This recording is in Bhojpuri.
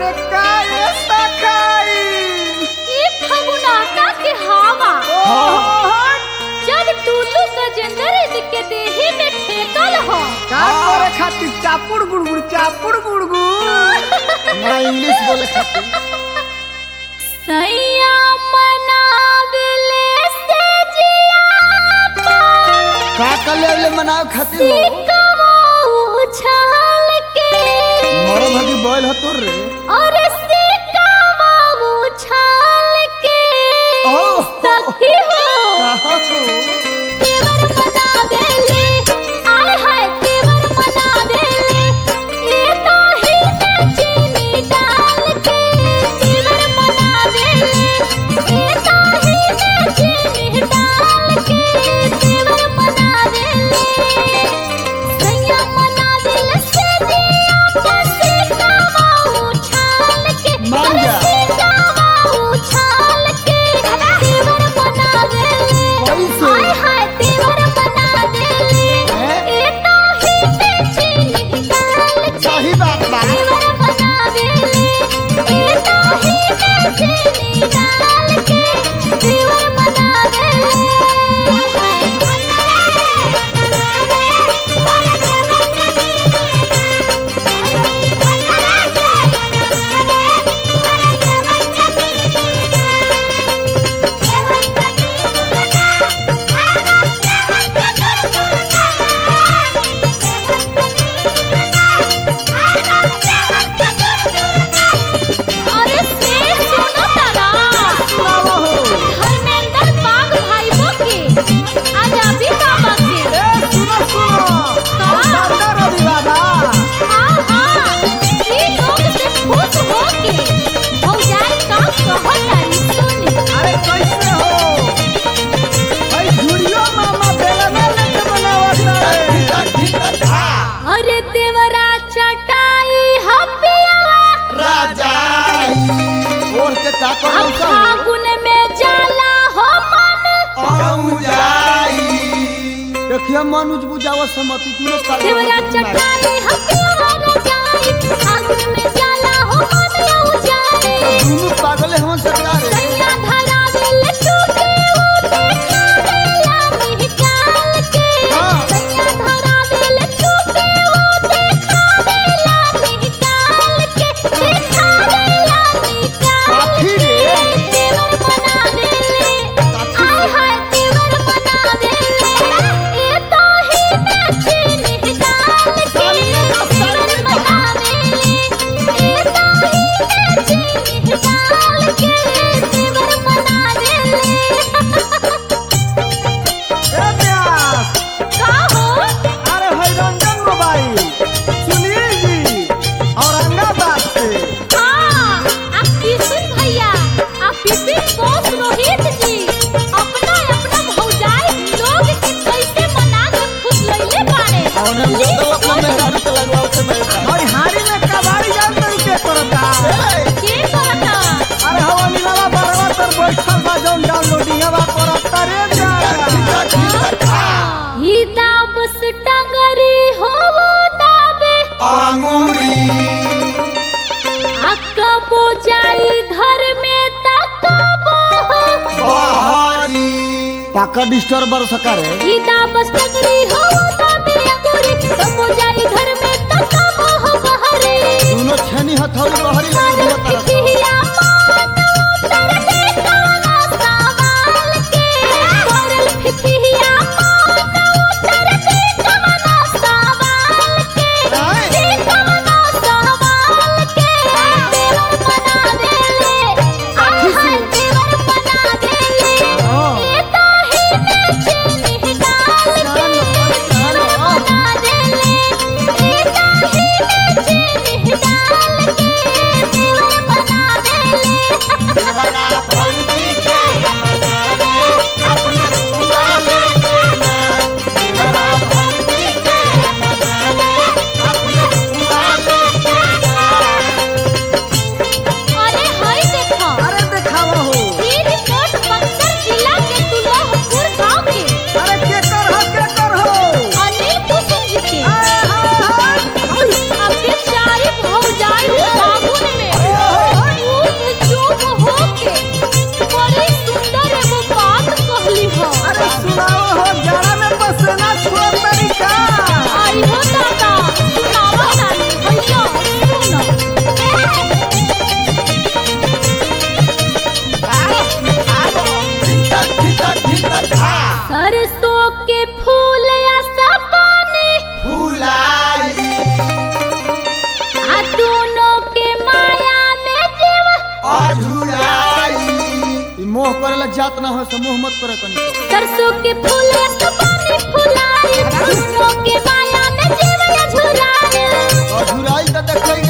अरे काय सखाई ई फगुनाटा के हवा जब टुल्लू गजेंद्र के देही में ठेकल हो का करे खातिर चापुड़ गुड़गुड़ चापुड़ गुड़गुड़ ना इंग्लिश बोले खातिर सैया मनावले से जिया का कर ले ले मनाव खातिर हो सिकवा उछाल के मरो भगी बोल हो तोर रे और सिकवा उछाल के ओह। सखी हो कहा को तेवर बना देले आय हाय तेवर बना देले ये तो ही में चीनी डाल के तेवर बना देले ये तो ही में चीनी डाल के तेवर बना देले सैया बना देले से दिया पसे कावा उछाल के मान जा। अरे कावा उछाल के तेवर बना देले कैसे? हाय हाय तेवर बना देले हैं? ए तो ही में चीनी डाल के सही बात बा तेवर बना देले ए तो ही में चीनी डाल के तेवर बना अरे से सुनो तारा सुनावा हो धर्मेंद्र बाग भाइयों के आजादी का बाकी ए सुनो सुनो दादा रवि बाबा हाँ हाँ ये लोग से खुश हो के भौजाई का कहो तारी सुनी अरे कैसे हो भाई झुरियो मामा बेलना लेके बनावता है अरे देवरा चटाई हपियावा राजा और के का कर अब फागुन में जाला हो मन आऊ जाई देखिए मनुज बुझावा समति तू लोग काले देवरा चटाई हपियावा रजाई फागुन में जाला हो मन लौ जाए दोनों पागल है हम सरकार सैया धरा दिल टूटे उठे खावेला निकाल के हाँ। सैया धरा दिल टूटे उठे खावेला निकाल के हे खावेला निकाल काफी के रे। देवर बना देले आय हाय देवर बना देले ए तो ही में चीनी डाल के देवर बना देले ए तो ही में चीनी डाल के देवर बना देले ए प्यास का हो अरे भाई रंजन मोबाइल सुनील जी औरंगाबाद से हाँ आप किशन भैया आप विपिन बोस रोहित जी अपना अपना भौजाई लोग के कैसे मना के खुश लइले बाड़े और हम ली तो अपना सुन, में गाड़ी पे लगवाओ से मैं भाई हारी में कबाड़ी जान तरी के करता के कहता अरे हवा नीला बरवा तर बैठल बा जौन डाउनलोडिंग बा करता रे जा ही दाबस टंगरी हो दाबे आंगूरी अक्का जाई घर में तकबो हो बहारी पाका डिस्टर्बर सकारे ही दाबस टंगरी हो दाबे अंगूरी कबो जाई घर में तकबो हो बहरे दोनों छेनी हथौड़ी बहरी लगी हुआ तरफ फिकिया मान उतर दे काला सवाल के करल फिकिया मान उतर दे काला सवाल के दे काला सवाल के देवर बना देले आय हाय देवर बना देले ये तो ही में चीनी डाल के देवर बना देले ये तो ही में चीनी डाल के जात ना हो समूह मत कर कनी सरसों के फूल से पानी फुलाए दोनों के माया में जीवन झुलाए अधुराई त देखै